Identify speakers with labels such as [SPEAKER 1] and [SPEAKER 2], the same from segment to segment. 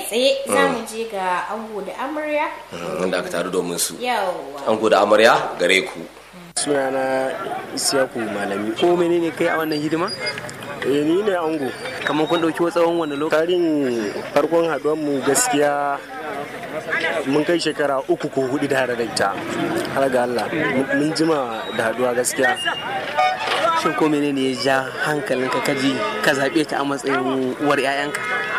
[SPEAKER 1] tsaye za mu je ga ango da amarya
[SPEAKER 2] inda aka taru domin su
[SPEAKER 1] yawa
[SPEAKER 2] an da amarya gare ku
[SPEAKER 3] sunana isiyaku malami ko menene kai a wannan hidima eh ni ne ango
[SPEAKER 4] kamar kun dauki tsawon wani lokaci
[SPEAKER 3] karin farkon haduwar mu gaskiya mun kai shekara uku ko hudu da da ita har ga Allah mun jima da haduwa gaskiya
[SPEAKER 4] shin ko menene ya ja hankalinka kaji ka zabe ta a matsayin uwar 'ya'yanka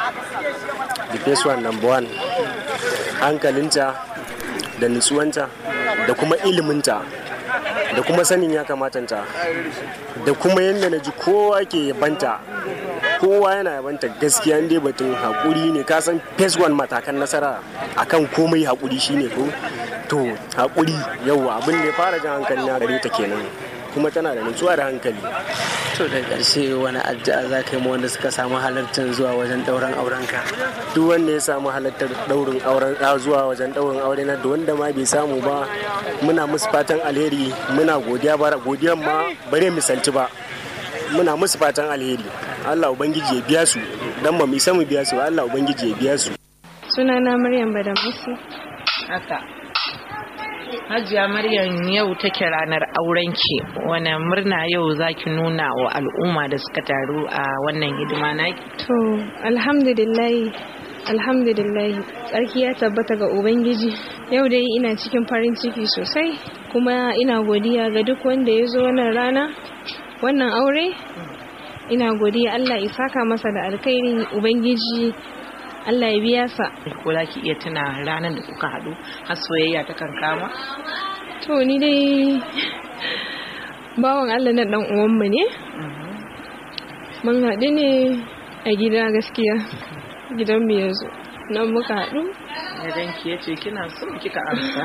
[SPEAKER 3] the first one number one hankalinta da nutsuwanta da kuma iliminta da kuma sanin ya kamatanta da kuma yadda na ji kowa ke yabanta kowa yana yabanta gaskiya dai batun haƙuri ne ka san phase one matakan nasara akan komai haƙuri shine ko to haƙuri yauwa abin da ya fara jan hankali na gare ta kenan kuma tana da nutsuwa da hankali
[SPEAKER 4] to da ƙarshe wani addu'a za ka yi ma wanda suka samu halartar zuwa wajen ɗauran aurenka
[SPEAKER 3] duk wanda ya samu halartar daurin auren zuwa wajen daurin aure na da wanda ma bai samu ba muna musu fatan alheri muna godiya bara godiyan ma bare misalci ba muna musu fatan alheri Allah ubangiji ya biya su dan ba mu isa mu biya su Allah ubangiji ya biya su
[SPEAKER 5] sunana Maryam Badamusi
[SPEAKER 6] haka Hajiya Maryam yau take ranar aurenki wani murna yau zaki nuna wa al'umma da suka taru a wannan hidima naki
[SPEAKER 5] to alhamdulillah alhamdulillah tsarki ya tabbata ga ubangiji yau dai ina cikin farin ciki sosai kuma ina godiya ga duk wanda ya zo wannan rana wannan aure ina godiya Allah ya saka masa da alkhairi ubangiji Allah ya biya sa
[SPEAKER 6] ko za ki iya tuna ranar da kuka haɗu har soyayya ta kan kama
[SPEAKER 5] to ni dai bawan Allah na dan uwanmu ne mun haɗu ne a gida gaskiya gidan mu yanzu nan muka haɗu
[SPEAKER 6] idan ki yace kina so kika amsa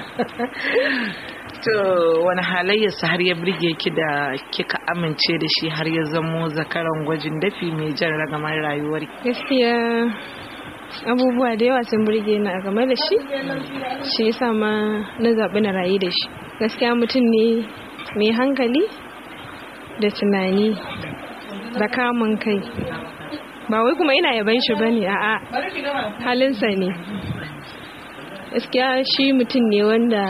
[SPEAKER 6] to wani halayyarsa har ya birge ki da kika amince da shi har ya zamo zakaran gwajin dafi mai jan ragamar rayuwar
[SPEAKER 5] gaskiya abubuwa da yawa sun burge ni a game da shi shi yasa ma na zaɓi na rayu da shi gaskiya mutum ne mai hankali da tunani da kamun kai ba wai kuma ina yaban shi bane a'a halinsa ne gaskiya shi mutum ne wanda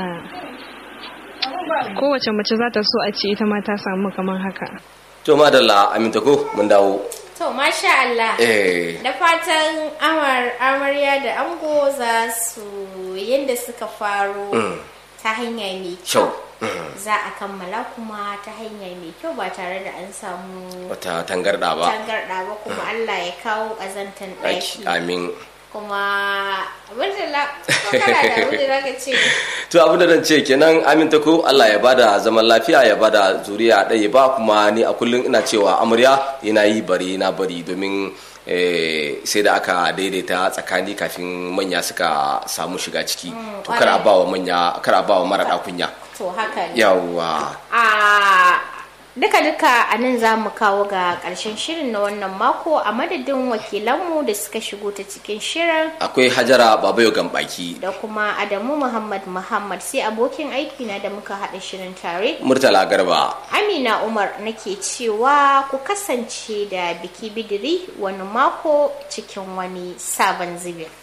[SPEAKER 5] kowace mace za ta so a ce ita ma ta samu kamar haka
[SPEAKER 2] to madalla aminta ko mun dawo
[SPEAKER 1] to masha Allah
[SPEAKER 2] eh
[SPEAKER 1] da fatan amar amarya da ango za su yadda suka faro ta hanya mai
[SPEAKER 2] kyau
[SPEAKER 1] kyau za a kammala kuma ta hanya mai kyau ba tare da an samu
[SPEAKER 2] wata tangarda ba
[SPEAKER 1] tangarɗa ba kuma Allah ya kawo ƙazantan
[SPEAKER 2] Ɗaki,
[SPEAKER 1] ɗaki
[SPEAKER 2] amin
[SPEAKER 1] kuma abinda la ko kana da abinda za ka ce
[SPEAKER 2] to abin da zan ce kenan aminta ko Allah ya bada zaman lafiya ya bada zuriya ɗaya ba kuma ni a kullum ina cewa amarya yana yi bari na bari domin eh, sai da aka daidaita tsakani kafin manya suka samu shiga ciki to kar a
[SPEAKER 1] ƙwarai.
[SPEAKER 2] ba wa manya kar a ba wa mara kunya
[SPEAKER 1] to haka ne
[SPEAKER 2] yawwa
[SPEAKER 1] a duka-duka a nan za mu kawo ga ƙarshen shirin na wannan mako a madadin wakilanmu da suka shigo ta cikin shirin
[SPEAKER 2] akwai hajara babayo gambaki
[SPEAKER 1] da kuma adamu muhammad muhammad sai abokin aikina da muka haɗa shirin tare
[SPEAKER 2] murtala garba
[SPEAKER 1] amina umar nake cewa ku kasance da biki bidiri wani mako cikin wani sabon zubin